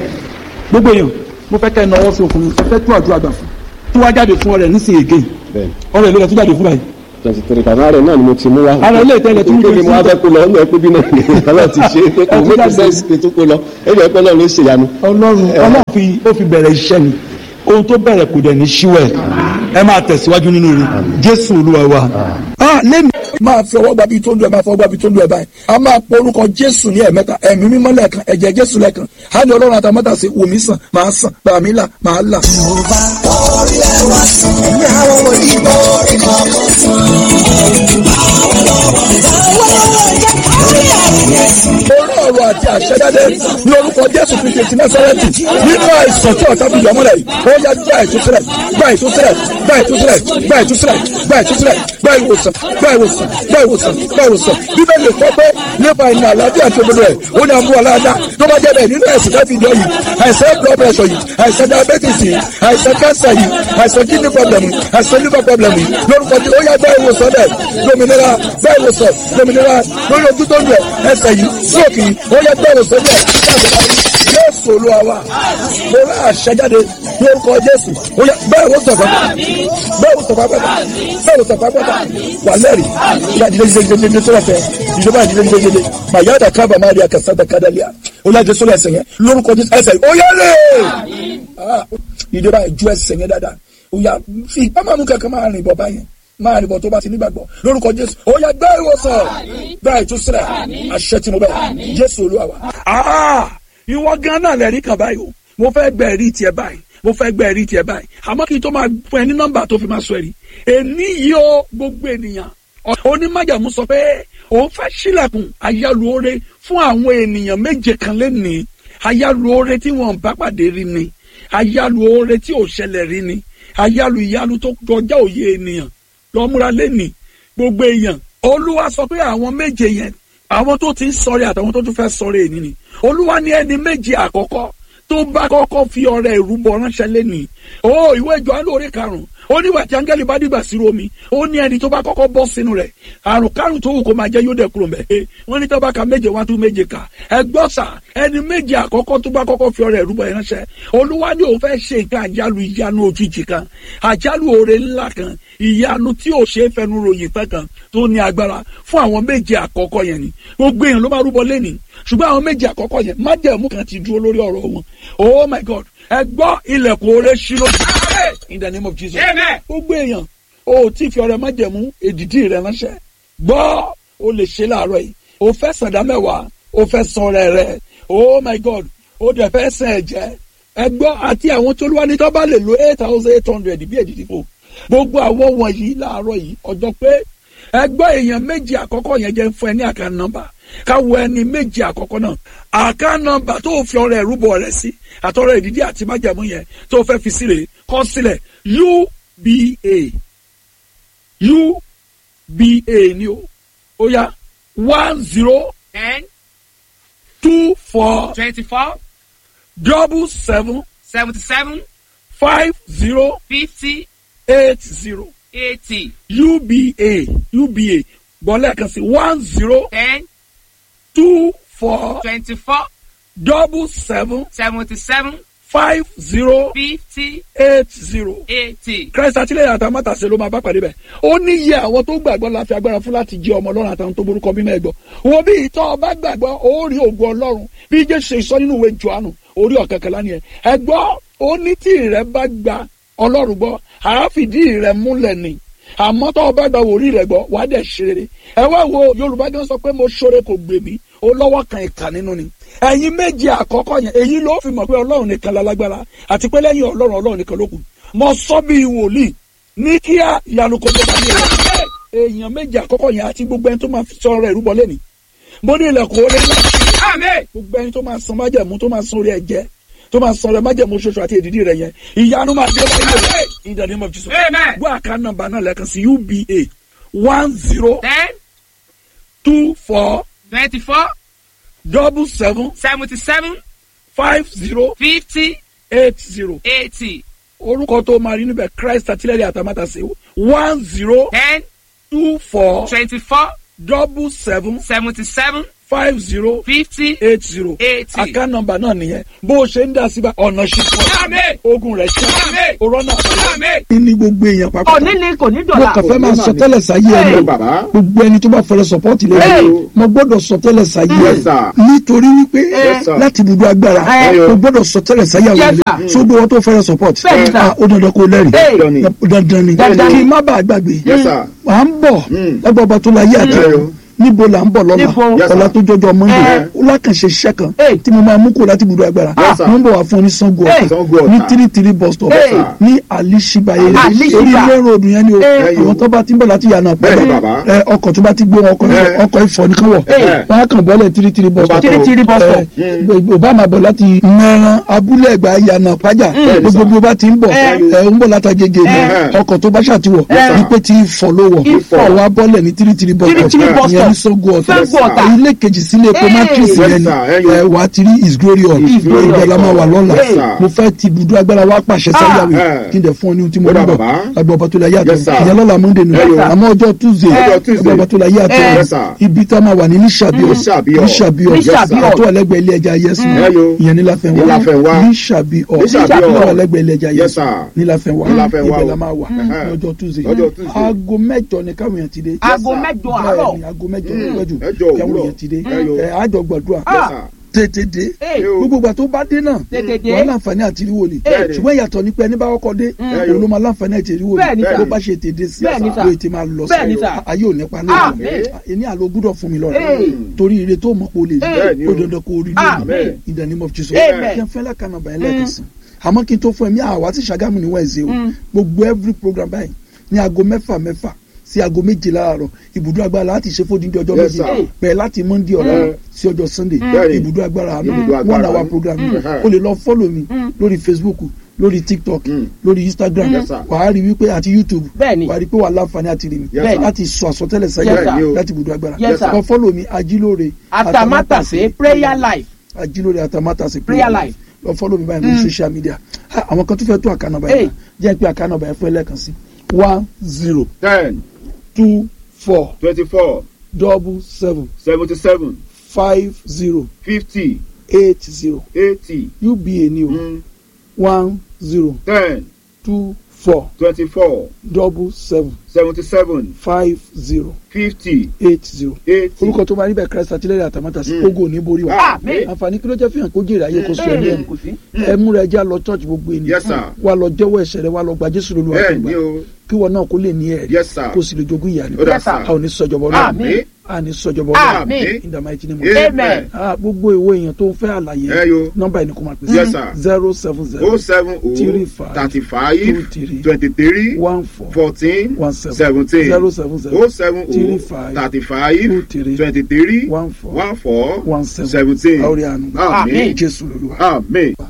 gbogbo èèyàn mo fẹ́ kẹ́ ẹ náwó sí ọkùnrin mo fẹ́ tó àdúrà gbà fún tí wàá jáde fún ọrẹ nísìnyí again bẹ́ẹ̀ ọrẹ ló lọ tó jáde fún báyìí twenty three thousand ààrẹ náà ni mo ti mú wá. Ara ilé ìtẹ́lẹ̀ tí mo kéde mo wá fẹ́ kó lọ ọ̀nà ẹ̀kú bí náà ni ọlọ́run ti ṣe é pé kò Ẹ ti mú jáde. sẹ́ǹsì kí n tó kó lọ ẹ̀yìn ẹ̀kọ́ náà ló ṣèyanu. ọlọ́run ọlọ́run fi ó fi bẹ̀rẹ̀ iṣẹ́ ni ohun tó bẹ̀rẹ̀ kò dẹ̀ ní ṣíwẹ̀ ẹ máa tẹ̀síwájú nínú rẹ̀ jésù olúwa wa. a lẹ́nu máa fi ọwọ́ gbabi tó ń lu ẹ̀ máa fọwọ́ gbabi tó ń lu ẹ̀ báyìí a máa pọ orúkọ jésù ní ẹ̀mẹ́ta ẹ̀mí mímọ́ lẹ́ẹ̀kan ẹ̀jẹ̀ jésù lẹ́ẹ̀kan á ní ọlọ́run àtàmọ́tà sí wòmí sàn máa sàn gbàmí là máa là. orí ọ̀rọ̀ àti àṣẹjáde ní orúkọ jésù kristu ti násárẹ́tì nínú àìsàn tí ọ̀tá fi yọmọ́lẹ̀ yìí ó yá gba ìtúsílẹ̀ gba ìtúsílẹ̀ gba ìtúsílẹ̀ gba ìtúsílẹ̀ gba ìtúsílẹ̀ gba ìwòsàn gba ìwòsàn gba ìwòsàn gba ìwòsàn bíbélì kọ́ pé nípa ìnà àlàáfíà tó gbọdọ̀ ẹ̀ ó ní àmú aláàdá tó bá jẹ́ bẹ́ẹ̀ nínú ẹ̀sìn láti ìjọ yìí àìsàn blood pressure yìí àìsàn diabetes yìí àìsàn cancer yìí àìsàn kidney problem yìí àìsàn liver problem yìí lórúkọ tí ó yá gba ìwòsàn bẹ́ẹ̀ lómìnira gba ìwòsàn lómìnira lórí ojú tó ń lọ ẹsẹ̀ yìí sókè yìí ó yá gba ìwòsàn bẹ́ẹ̀ jésù olúwa wa mo rà àṣẹjáde ní orúkọ jésù ó yá bẹ́ẹ̀ wò sọ̀kọ́ bẹ́ẹ̀ wò sọ̀kọ́ pẹ́ta bẹ́ẹ̀ wò sọ̀kọ́ pẹ́ta wà lẹ́rìí ìyá ìdílé ìdílé ìdílé tó lọ́fẹ̀ẹ́ ìjọba ìdílé ìdílé ìdílé màyà dà kábà má rí akásá dà kádàlíà ó yá jésù lẹ́sẹ̀ yẹn lórúkọ jésù ẹsẹ̀ yìí ó yá lè ìjọba ìjú ẹsẹ̀ yẹn dáadáa ó yá fi ipá máa mú kankan máa rìn bọ̀ báyẹn máa rìn bọ̀ tó bá ti nígbàgbọ́ lórúkọ jésù ó yá gbá ìwòsàn gbá ìtúsílẹ̀ àṣẹ tí mo bẹ̀ jésù olúwa wa. ìwọ gan náà lẹ́rìí kan báyìí o mo fẹ́ gbẹ ẹ̀rí tiẹ̀ báyìí mo fẹ́ gbẹ ẹ̀rí tiẹ̀ báyìí àmọ́ kí n tó máa fún ẹ ní nọ́mbà tó fi máa sọ ẹ̀rí èní yìí ó gbogbo ènìyàn onímájàmú sọ pé òun fẹ́ sílẹ̀kùn ayálùore fún àwọn ènìyàn méje kan lẹ́nìí ayálùore tí wọ́n bá pàdé rí ni ayálùore tí ò ṣẹlẹ̀ rí ni ayálù ìyálù tó kọjá òye ènìyàn lọ́múra lẹ́nìí gbogbo èèyàn olúwa sọ pé àwọn méje yẹn àwọn tó ti ń sọrí àtàwọn tó tún fẹ́ sọrí èyí ni olúwa ní ẹni méje àkọ́kọ́ tó bá kọ́kọ́ fi ọrẹ ìrúbọ ránṣẹ́ lẹ́nìí ó ìwé Jòhánù orí karùn-ún ó nígbà tí áńgẹ́lì bá dìgbà sí omi ó ní ẹni tó bá kọ́kọ́ bọ́ sínú rẹ̀ àrùn kárùn tó wù kó máa jẹ́ yóò dẹ̀ kúrò mẹ́ wọ́n ní tó bá ka méje wá tún méje kà ẹ gbọ́ sà ẹni méje àkọ́kọ́ tó bá kọ́kọ́ fi ọrẹ ìrúbọ yẹn ránṣẹ́ olúwa ni òun fẹ́ ṣe nǹkan àjálù ìyanu òjijì kan àjálù oore ńlá kan ìyanu tí ò ṣe é fẹnu ròyìn tán kan tó ní agbára fún àwọn méje àkọ́kọ́ yẹn ni gbogbo èèyàn ló máa rúbọ lẹ́nìí ṣùgbọ́n àwọn méje àkọ́kọ́ yẹn májẹ̀mú kan ti dúró lórí ọ̀rọ̀ wọn oh my god ẹ gbọ́ ilẹ̀kùn oore ṣírò in the name of jesus gbogbo èèyàn o tí fi ọrẹ májẹ̀mú èdìdí rẹ ránṣẹ́ gbọ́ o lè ṣe láàárọ̀ yìí o fẹ́ sàdá mẹ́wàá o fẹ́ san ọrẹ rẹ oh my god o dẹ̀ fẹ́ sàn ẹ̀jẹ̀ ẹ gbọ́ àti àwọn tó lúwa ní tó bá lè lo eight thousand eight hundred bí èdìdí fò gbogbo àwọn wọ̀nyí láàárọ̀ yìí ọjọ́ pé ẹgbẹ́ èèyàn méjì àkọ́kọ́ yẹn jẹ́ fún ẹ ní àká nọ́mbà káwọ ẹni méjì àkọ́kọ́ náà àká nọ́mbà tó fi ọrẹ ìrúbọ rẹ sí àtọrọ ìdídí àti májàmú yẹn tó fẹ́ fi sílẹ̀ kọ sílẹ̀ uba uba ni o ó yá one zero ten two four twenty-four double seven seventy-seven five zero fifty eight zero eighty uba uba gbọ́lẹ̀ kan sí one zero ten two four twenty-four double seven seventy-seven five zero fifty eight zero. eighty. christ àtìlẹyìn àtàwọn mátàsé ló máa bá pàdé bẹ́ẹ̀ ó ní iye àwọn tó gbàgbọ́ la fi agbára fún láti jẹ́ ọmọ ọlọ́run àtàwọn tó borúkọ mímọ́ ẹ̀gbọ́ wo bí ìtọ́ ọba gbàgbọ́ ó rí ògùn ọlọ́run bí jésù ṣe sọ nínú ìwé johannu orí ọ̀kẹ́kẹ́lá ni ẹ̀ ẹ̀gbọ́ ó ní tí rẹ bá gba ọlọ́run gbọ́ àáfìdí rẹ múlẹ̀ ni àmọ́ tọ́ ọba gba wòrí rẹ gbọ́ wàá dẹ̀ ṣe rere ẹ wá wo yorùbá gan sọ pé mo ṣoore kò gbè mí ó lọ́wọ́ kan ìkà nínú ni ẹ̀yin méje àkọ́kọ́ yẹn èyí ló fi mọ̀ pé ọlọ́run nìkan lálágbára àti pé lẹ́yìn ọlọ́run ọlọ́run nìkan ló kù mo sọ bí wòlíì ní kíá ìyanu kò tó bá ní ẹ̀rọ èèyàn méje àkọ́kọ́ yẹn àti gbogbo ẹni tó máa fi sọ̀rọ̀ ìrúbọ lẹ́ni mo ní ilẹ̀kùn ó lé láti gbogbo ẹni tó máa san májẹ̀mú tó máa san orí ẹ̀jẹ̀ tó máa san orí májẹ̀mú ṣoṣo àti èdìdí rẹ̀ yẹn ìyanu máa dé báyìí rẹ̀ in the name of Jesus Amen. gbọ́ àká nọ́mbà náà lẹ́ẹ̀kan sí uba one zero ten two four twenty-four double seven seventy-seven five zero fifty eight zero eighty orúkọ tó máa rí níbẹ̀ christ àtìlẹ́yìn àtàmátàsé one zero ten two four twenty-four double seven seventy-seven five zero fifty eight zero eighty. àká nọ́mbà náà nìyẹn bó o ṣe ń dá síbà ọ̀nà ṣùgbọ́n Àmín. ogun rẹ̀ ṣe Àmín. òrọ́nà Àmín. kí ni gbogbo èèyàn papọ̀ òní ni kò ní mo dọ̀la. kàn fẹ́ máa sọ tẹ́lẹ̀ sáyé ẹ ẹni bàbá gbogbo ẹni tó bá fẹ́rẹ̀ sọ́pọ́ọ̀tì Hey. lẹ́yìn mo gbọ́dọ̀ sọ tẹ́lẹ̀ sáyé Yes, ẹni sir. nítorí wípé Yes, sir. láti ibùdó agbára Hey. mo gbọ́dọ̀ sọ tẹ́lẹ̀ sáyé àwọn Yes, ilé sir. sódò wọn tó fẹ́rẹ̀ sọ́pọ́ọ̀tì Bẹ́ẹ̀ni, sir. ó dandan kó lẹ́rìí Hey. Dandan ni. dandan ni Dandan ni. kí n má bàa gbàgbé Yes, sir. à ń bọ̀ Mm. lágbà ọba tó la yé àti Mm. ọ̀run níbo là ń bọ̀ lọ́la Níbo? Yes, sir. ọ̀la tó jọjọ mọ́ndé Eh. ó lákànṣe iṣẹ́ kan Eh. tí mo máa mú kó láti ibùdó agbára Yes, sir. mo ń bọ̀ wá fún ọ ní sango Eh. ọ̀tà Sango Ọ̀tà. ní three three bus stop Eh. ní alishibaye Alishiba. orí ilé ròdù yẹn ni o Eh. àwọn tó bá ti ń bọ̀ láti yànnà Bẹ́ẹ̀ni, pẹ́ẹ́lẹ́ bàbá. ẹ, ọkọ̀ tó bá ti gbé wọn ọkọ̀ Eh. ọkọ̀ ìfọ̀ nìkan wọ̀ Eh. wọn á kàn bọ́lẹ̀ three three bus Bàbá stop tó. Three bus stop. ò bá máa bọ̀ láti mẹ́ran abúlé ẹ̀gbá yànnà pájà Bẹ́ẹ̀ni, gbogbo sir. bí o bá ti ń bọ̀ Eh. ẹ ń bọ̀ látàgége ni Eh. ọkọ̀ tó bá ṣàtiwọ̀ Yes, sir. wípé tí ìfọ̀ ló wọ̀ Ifọ̀. ọwọ́ abọ́lẹ̀ ní three three bus Three three bus ìyẹn ní stop. Sango Ọ̀tà Sango Ọ̀tà. ilé kejì sílé epo Eh. matrix Yes, yẹn ni sir. Eh, yo. ẹ wà á ti rí is glory hall His Glory ibẹ̀ la máa wà lọ́la Yes, sir. mo fẹ́ ti ibùdó agbára wa pàṣẹ sáyàwó eh. kí n dẹ̀ fún ọ ní ohun tí mo Ó ní dà, bọ̀ bàbá. lágbà ọba tó la yé àtọ̀ Yes, sir. ìyẹn lọ́la monday nù Eh, yo. àmọ́ ọjọ́ tuesday Ọjọ́ Tuesday. lágbà ọba tó la yé àtọ̀ Yes, sir. ibi tá a máa wà ní níṣàbíọ̀ Níṣàbíọ̀. níṣàbíọ̀ Níṣàbíọ̀. àtọ̀ ẹlẹ́gbẹ̀ẹ́ ilé ẹja yẹsùn Eh, yo. ìyẹn níláfẹ̀wá Níláfẹ̀wá. níṣàbíọ̀ Níṣàbíọ̀. àtọ̀ ẹlẹ́gbẹ̀ẹ́ ilé ẹja Yes, yẹsùn sir. níláfẹ̀wá Níláfẹ̀wá ibẹ̀ o. la máa wà Mhm. ní ọjọ́ tuesday Ọjọ́ Tuesday. aago mẹ́jọ ni káwọn èèyàn ti dé aago mẹ́jọ àárọ̀. bẹ́ẹ̀ni aago mẹ́jọ ló pẹ́ jù Mẹ́jọ káwọn òwúrọ̀. èèyàn ti dé Eh, yo. ẹ àjọ gbàdúrà Yes, sir. tètè dé Hey. Yo. gbogbo ìgbà tó bá dé náà Tètè dé. wọ́n láǹfààní àti rí wòlíì Bẹ́ẹ̀ni. ṣùgbọ́n ìyàtọ̀ ní pé ẹni bá kọ́kọ́ dé yo. òun ló máa láǹfààní àti rí Bẹ́ẹ̀ni, wòlíì sir. bó bá ṣe tètè sí Bẹ́ẹ̀ni, sir. ló ti máa lọ Bẹ́ẹ̀ni, sí sir. ayé ò nípa Amen. lórí ẹni àlọ́ gbúdọ̀ fún mi lọ́rẹ̀ Hey. torí ire tó mọ̀ pé o lè Bẹ́ẹ̀ni rí o. ó dandan kó o rí Amen. lónìí in the name of Jesus Amen. kí n fẹ́ lákànnà bàyẹn lẹ́ẹ̀kan sí àmọ́ kí n tó fún ẹ mi àwa ti Ṣàgámù ní Wednesday o Mm. gbogbo every program báyìí ní aago mẹ́fà mẹ́fà sí aago méje láàárọ̀ ibùdó agbára láti ṣe fódìdí ọjọ́ Yes, méje sir. bẹ̀rẹ̀ láti monday ọ̀la Mm. sí ọjọ́ sunday Bẹ́ẹ̀ni. ibùdó agbára àánú Ibùdó agbára one hour àánú. program Mm. o lè lọ follow mi lórí facebook lórí tiktok Mm. lórí instagram Yes, sir. wàá rí wípé àti youtube Bẹ́ẹ̀ni. wàá rí pé wàá láǹfààní àti rí mi Yes, sir. láti sọ àsọtẹ́lẹ̀ Yes, sáyà sir. láti ibùdó agbára Yes, sir. kọ follow mi ajílóore atamátàsé prayer life ajílóore atamátàsé Prayer life. lọ follow mi báyìí lórí social media Ah, àwọn kan tó fẹ́ tó àkànnà Hey. báyìí jẹ́ pé àkànnà báyìí fún ẹlẹ́kan sí one zero ten two four twenty-four double seven seventy-seven five zero fifty eight zero eighty uba ni o mm, one zero ten two four twenty-four double seven seventy-seven five zero fifty eight zero eighty. orúkọ tó máa níbẹ̀ christ àtìlẹ́yìn àtàmátà sí Mm. ogo ní borí wa Àmín. àǹfààní kí ló jẹ́ fihàn kó jèrè ayé kó sọ ẹni ẹnu kò sí. ẹ múra ẹjẹ́ lọ church gbogbo ènìyàn Yes, sir. wa lọ jẹ́wọ́ ẹ̀ṣẹ̀ rẹ wa lọ gba jésù lóluwà tó bẹ́ẹ̀ gbà ni o kí wọn náà kó lè ní ẹ̀rí Yes, sir. kó sì lè jogún ìyá ó dà rẹ sá a ò ní sọjọbọ náà Àmín. àní sọjọbọ Àmín. in the mighty name of Amen. Ah, gbogbo ìwé èèyàn tó ń fẹ́ àlàyé Ẹ yo. nọ́mbà ẹni kò máa pèsè Yes, sir. zero seven zero o seven o Three five. thirty Two five three. twenty three one four fourteen one seven seventeen zero seven zero o seven Three o five. thirty Two five three. twenty three One four. one four one seven seventeen àórí àánú Àmín. jésù lolúwa. amen.